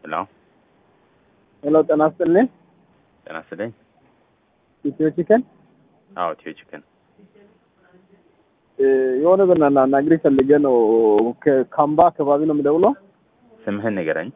ሄሎ ሄሎ ጤና ይስጥልኝ። ጤና ይስጥልኝ። ኢትዮ ቺከን አዎ ኢትዮ ቺክን የሆነ በናና ናግሪ ፈልጌ ነው። ከካምባ አካባቢ ነው የምደውለው። ስምህን ንገረኝ።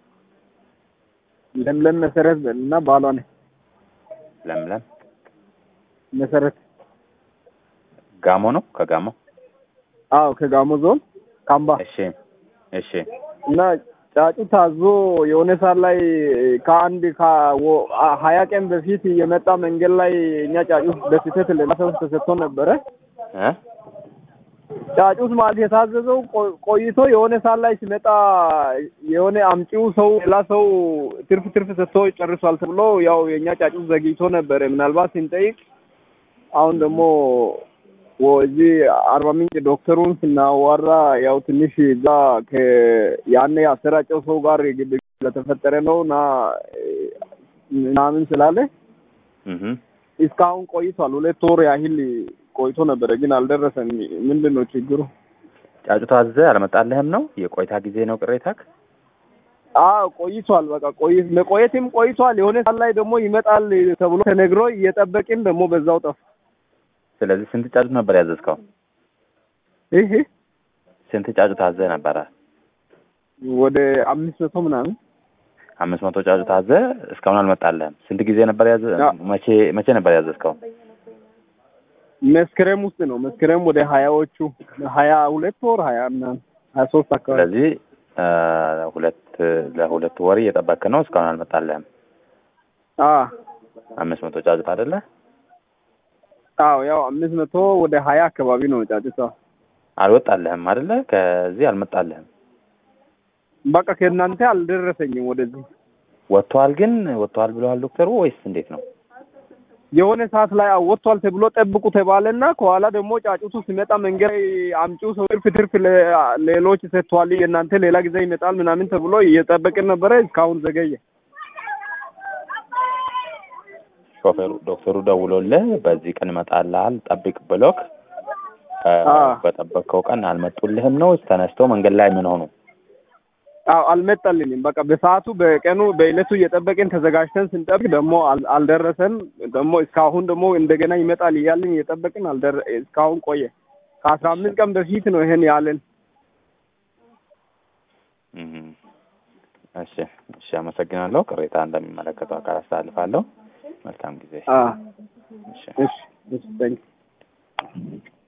ለምለም መሰረት እና ባሏ ነኝ። ለምለም መሰረት ጋሞ ነው ከጋሞ አዎ፣ ከጋሞ ዞን ካምባ እሺ እሺ እና ጫጩ ታዞ የሆነ ሰዓት ላይ ከአንድ ከወ- ሀያ ቀን በፊት የመጣ መንገድ ላይ እኛ ጫጩት በስህተት ሌላ ሰው ተሰጥቶ ነበረ። እ ጫጩት ማለት የታዘዘው ቆ- ቆይቶ የሆነ ሰዓት ላይ ሲመጣ የሆነ አምጪው ሰው ሌላ ሰው ትርፍ ትርፍ ሰጥቶ ጨርሷል ተብሎ ያው የእኛ ጫጩት ዘግይቶ ነበረ። ምናልባት ስንጠይቅ አሁን ደግሞ ወ- እዚህ አርባ ምንጭ ዶክተሩን ስናዋራ ያው ትንሽ እዛ ከ- ያኔ ያሰራጨው ሰው ጋር ግብ ስለተፈጠረ ነው እና ምናምን ስላለ እህ እስካሁን ቆይቷል። ሁለት ወር ያህል ቆይቶ ነበረ፣ ግን አልደረሰም። ምንድን ነው ችግሩ? ጫጩት አዘህ አልመጣልህም ነው የቆይታ ጊዜ ነው ቅሬታክ? አዎ ቆይቷል። በቃ ቆይ መቆየትም ቆይቷል። የሆነ ሰዓት ላይ ደግሞ ይመጣል ተብሎ ተነግሮ እየጠበቅን ደግሞ በዛው ጠፋ። ስለዚህ ስንት ጫጩት ነበር ያዘዝከው? ይሄ ስንት ጫጩት አዘህ ነበረ? ወደ አምስት መቶ ምናምን አምስት መቶ ጫጩት አዘህ እስካሁን አልመጣልህም። ስንት ጊዜ ነበር ያዘ? አዎ። መቼ መቼ ነበር ያዘዝከው? መስከረም ውስጥ ነው። መስከረም ወደ ሀያዎቹ ሀያ ሁለት ወር ሀያ ምናምን ሀያ ሶስት አካባቢ ስለዚህ እ ሁለት ለሁለት ወር እየጠበቅክ ነው፣ እስካሁን አልመጣልህም። አ አምስት መቶ ጫጩት አይደለ? አዎ ያው አምስት መቶ ወደ ሀያ አካባቢ ነው ጫጭቷ። አልወጣልህም አይደለ? ከዚህ አልመጣልህም። በቃ ከእናንተ አልደረሰኝም ወደዚህ ወጥቷል ግን ወጥቷል ብለዋል ዶክተሩ ወይስ እንዴት ነው? የሆነ ሰዓት ላይ አዎ ወጥቷል ተብሎ ጠብቁ ተባለና ከኋላ ደግሞ ጫጩቱ ሲመጣ መንገድ ላይ አምጪው ሰው ትርፍ ትርፍ ለ- ሌሎች ሰጥቷል፣ የእናንተ ሌላ ጊዜ ይመጣል ምናምን ተብሎ እየጠበቅን ነበረ። እስካሁን ዘገየ። ሾፌሩ ዶክተሩ ደውሎልህ በዚህ ቀን እመጣልሃል ጠብቅ ብሎክ እ አ በጠበቅከው ቀን አልመጡልህም ነው ወይስ ተነስተው መንገድ ላይ ምን ሆኑ? አዎ አልመጣልኝም። በቃ በሰዓቱ በቀኑ በዕለቱ እየጠበቅን ተዘጋጅተን ስንጠብቅ ደግሞ አል- አልደረሰም። ደግሞ እስካሁን ደግሞ እንደገና ይመጣል እያልን እየጠበቅን አልደረ እስካሁን ቆየ። ከአስራ አምስት ቀን በፊት ነው ይሄን ያለን። እህ እሺ እሺ፣ አመሰግናለሁ። ቅሬታ እንደሚመለከተው አካል አስተላልፋለሁ። መልካም ጊዜ። አ እሺ እሺ እሺ ታንክ